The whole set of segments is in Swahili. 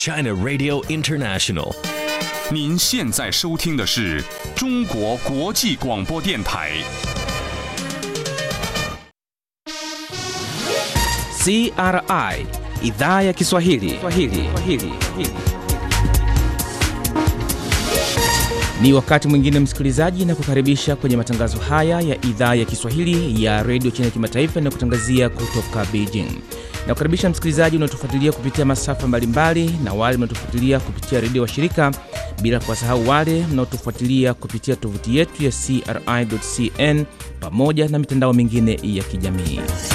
China Radio International. 您现在收听的是中国国际广播电台。 CRI idhaa ya Kiswahili. Kiswahili. Kiswahili. Ni wakati mwingine msikilizaji, na kukaribisha kwenye matangazo haya ya idhaa ya Kiswahili ya redio China Kimataifa inayokutangazia kutoka Beijing. Na kukaribisha msikilizaji unaotufuatilia kupitia masafa mbalimbali na wale mnaotufuatilia kupitia redio wa shirika, bila kuwasahau wale mnaotufuatilia kupitia tovuti yetu ya CRI.cn pamoja na mitandao mingine ya kijamii.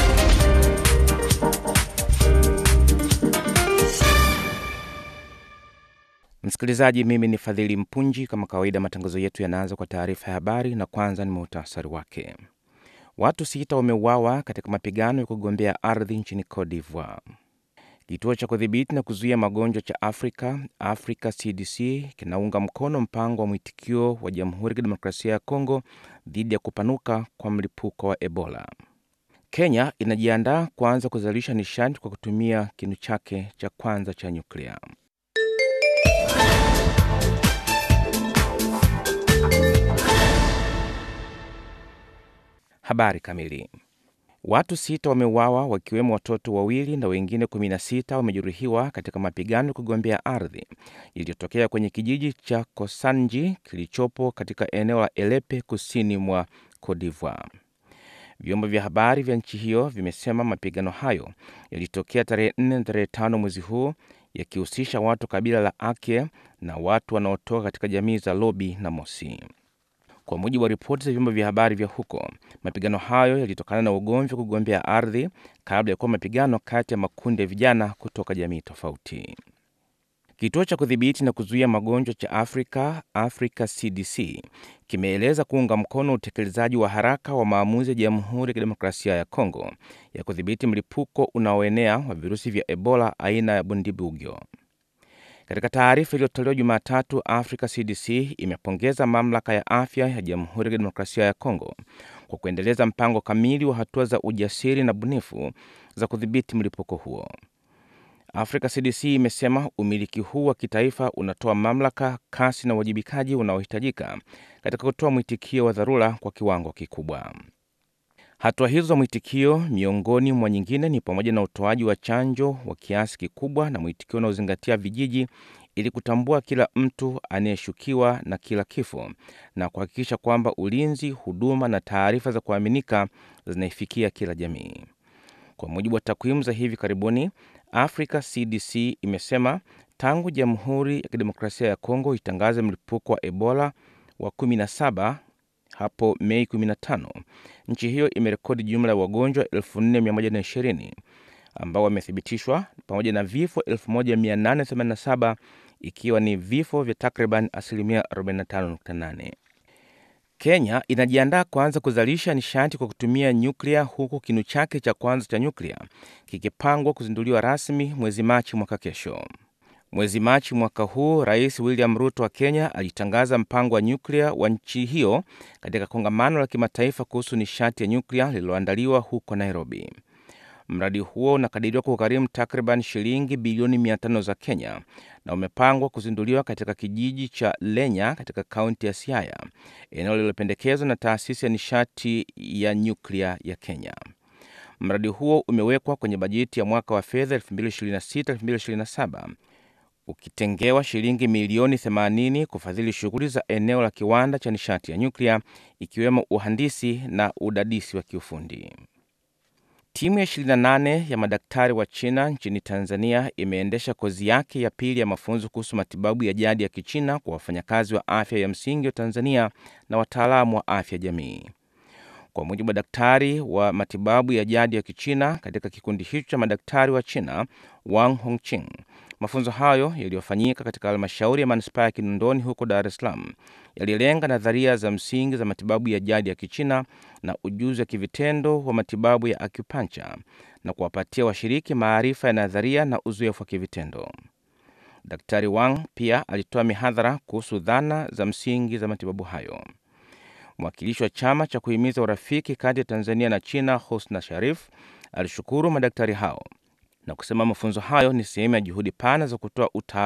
Msikilizaji, mimi ni Fadhili Mpunji. Kama kawaida, matangazo yetu yanaanza kwa taarifa ya habari, na kwanza ni muhtasari wake. Watu sita wameuawa katika mapigano ya kugombea ardhi nchini Cote d'Ivoire. Kituo cha kudhibiti na kuzuia magonjwa cha Afrika, Africa CDC, kinaunga mkono mpango wa mwitikio wa Jamhuri ya Kidemokrasia ya Kongo dhidi ya kupanuka kwa mlipuko wa Ebola. Kenya inajiandaa kuanza kuzalisha nishati kwa kutumia kinu chake cha kwanza cha nyuklia. Habari kamili. Watu sita wameuawa wakiwemo watoto wawili na wengine 16 wamejeruhiwa katika mapigano ya kugombea ardhi iliyotokea kwenye kijiji cha Kosanji kilichopo katika eneo la Elepe kusini mwa Cote d'Ivoire. Vyombo vya habari vya nchi hiyo vimesema mapigano hayo yalitokea tarehe 4 na tarehe 5 mwezi huu yakihusisha watu kabila la Ake na watu wanaotoka katika jamii za Lobi na Mosi. Kwa mujibu wa ripoti za vyombo vya habari vya huko, mapigano hayo yalitokana na ugomvi wa kugombea ardhi kabla ya kuwa mapigano kati ya makundi ya vijana kutoka jamii tofauti. Kituo cha kudhibiti na kuzuia magonjwa cha Afrika, Africa CDC, kimeeleza kuunga mkono utekelezaji wa haraka wa maamuzi ya Jamhuri ya Kidemokrasia ya Kongo ya kudhibiti mlipuko unaoenea wa virusi vya Ebola aina ya Bundibugyo. Katika taarifa iliyotolewa Jumatatu, Africa CDC imepongeza mamlaka ya afya ya Jamhuri ya Kidemokrasia ya Kongo kwa kuendeleza mpango kamili wa hatua za ujasiri na bunifu za kudhibiti mlipuko huo. Africa CDC imesema umiliki huu wa kitaifa unatoa mamlaka, kasi na uwajibikaji unaohitajika katika kutoa mwitikio wa dharura kwa kiwango kikubwa. Hatua hizo za mwitikio miongoni mwa nyingine ni pamoja na utoaji wa chanjo wa kiasi kikubwa na mwitikio unaozingatia vijiji ili kutambua kila mtu anayeshukiwa na kila kifo na kuhakikisha kwamba ulinzi, huduma na taarifa za kuaminika zinaifikia kila jamii. Kwa mujibu wa takwimu za hivi karibuni, Africa CDC imesema tangu Jamhuri ya Kidemokrasia ya Kongo itangaze mlipuko wa Ebola wa 17 hapo Mei 15, nchi hiyo imerekodi jumla ya wagonjwa 4120 ambao wamethibitishwa pamoja na vifo 1887 ikiwa ni vifo vya takriban asilimia 45.8. Kenya inajiandaa kuanza kuzalisha nishati kwa kutumia nyuklia huku kinu chake cha kwanza cha nyuklia kikipangwa kuzinduliwa rasmi mwezi Machi mwaka kesho. Mwezi Machi mwaka huu, Rais William Ruto wa Kenya alitangaza mpango wa nyuklia wa nchi hiyo katika kongamano la kimataifa kuhusu nishati ya nyuklia lililoandaliwa huko Nairobi. Mradi huo unakadiriwa kugharimu takriban shilingi bilioni 500 za Kenya na umepangwa kuzinduliwa katika kijiji cha Lenya katika kaunti ya Siaya, eneo lililopendekezwa na taasisi ya nishati ya nyuklia ya Kenya. Mradi huo umewekwa kwenye bajeti ya mwaka wa fedha 2026-2027 ukitengewa shilingi milioni 80 kufadhili shughuli za eneo la kiwanda cha nishati ya nyuklia ikiwemo uhandisi na udadisi wa kiufundi. Timu ya 28 ya madaktari wa China nchini Tanzania imeendesha kozi yake ya pili ya mafunzo kuhusu matibabu ya jadi ya Kichina kwa wafanyakazi wa afya ya msingi wa Tanzania na wataalamu wa afya jamii. Kwa mujibu wa daktari wa matibabu ya jadi ya Kichina katika kikundi hicho cha madaktari wa China, Wang Hongqing, mafunzo hayo yaliyofanyika katika halmashauri ya manispaa ya Kinondoni huko Dar es Salaam yalilenga nadharia za msingi za matibabu ya jadi ya Kichina na ujuzi wa kivitendo wa matibabu ya acupuncture na kuwapatia washiriki maarifa ya nadharia na uzoefu wa kivitendo. Daktari Wang pia alitoa mihadhara kuhusu dhana za msingi za matibabu hayo. Mwakilishi wa chama cha kuhimiza urafiki kati ya Tanzania na China, Husna Sharif, alishukuru madaktari hao na kusema mafunzo hayo ni sehemu ya juhudi pana za kutoa